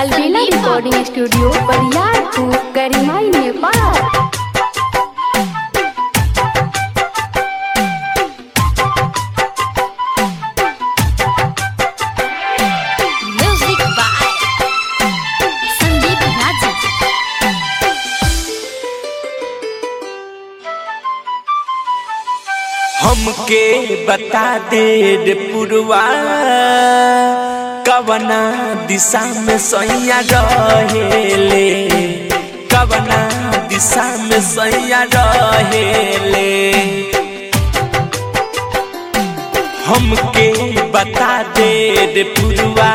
अलबेला recording studio Bariyarpur गरिमाई Nepal Music by Sandeep Raja. हमके बता दे रे पुरवा कवना दिशा में सैया रहेले कवना दिशा में सैया रहेले हमके बता दे रे पुरवा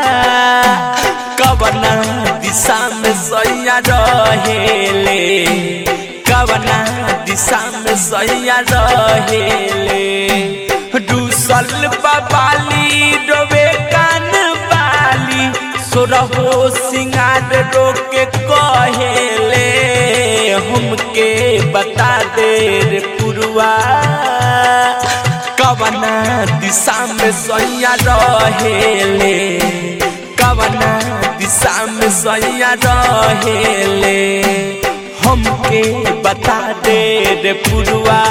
कवना दिशा में सैया रहेले कवना दिशा में सैया रहेले दूसल बाबाली डोबे कान बाली सोरहो सिंगार रोके कहेले हमके बता दे रे पुरवा कवना दिशा में सैया रहेले कवना दिशा में सैया रहेले हमके बता दे रे पुरवा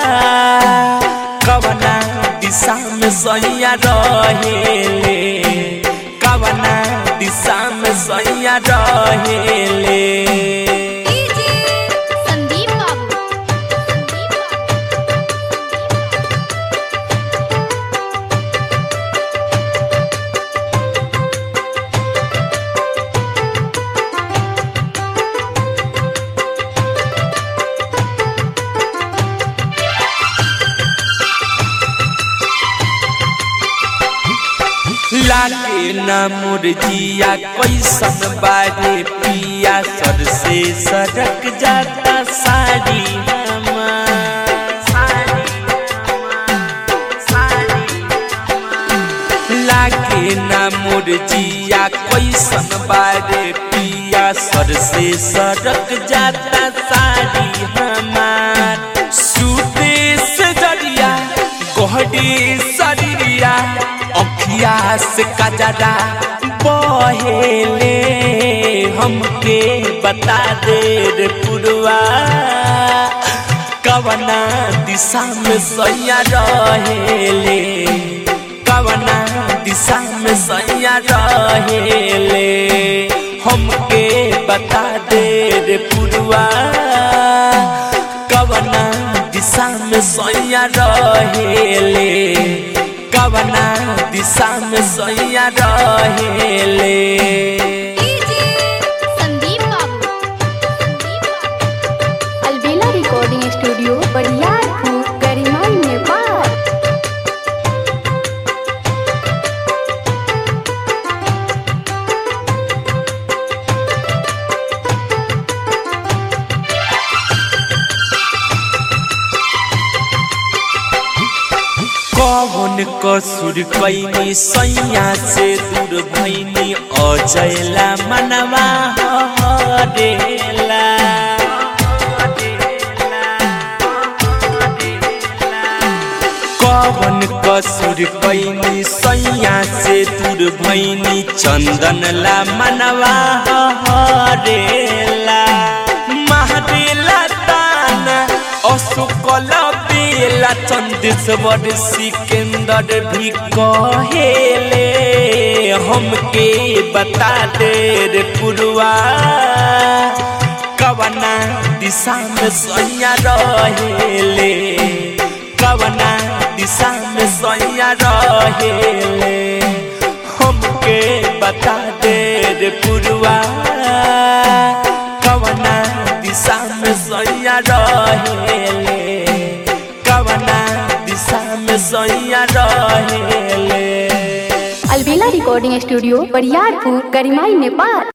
कवना दिशा में सैया रहेले कवना दिशा में सैया रहेले DJ Sandeep Babu. Sandeep Babu. लागे ना मुरजिया कैसन बारे पिया सर से सड़क जाता साड़ी लागे ना मुरजिया कैसन बारे पिया सर से सड़क जाता साड़ी हमार सूते से जरिया गोहडी शरीरिया अखिया से कजरा बहेले हमके बता दे रे पुरवा कवना दिशा में सैया रहेले कवना दिशा में सैया रहेले हमके बता दे रे पुरवा कवना दिशा में सैया रहेले कवना दिशा में सैया रहेले DJ Sandeep Babu. Sandeep Babu. Albela recording studio Bariyarpur गरिमाई नेपाल कौन कसुर कैनी सैया से दूर भैनी अजयला मनवा हरेला कौन कसुर कैनी सैया से दूर भैनी चंदनला मनवा हरेला महरेला ताना अशोकल बेला चंदेश्वर सिकंदर भी कहेले हमके बता दे रे पुरवा कवना दिशा में सैया रहेले कवना दिशा में सैया रहेले हमके बता दे रे पुरवा कवना दिशा में सैया रहेले कवना दिशा में सैया रहेले अलबेला रिकॉर्डिंग स्टूडियो बरियारपुर गरिमाई नेपाल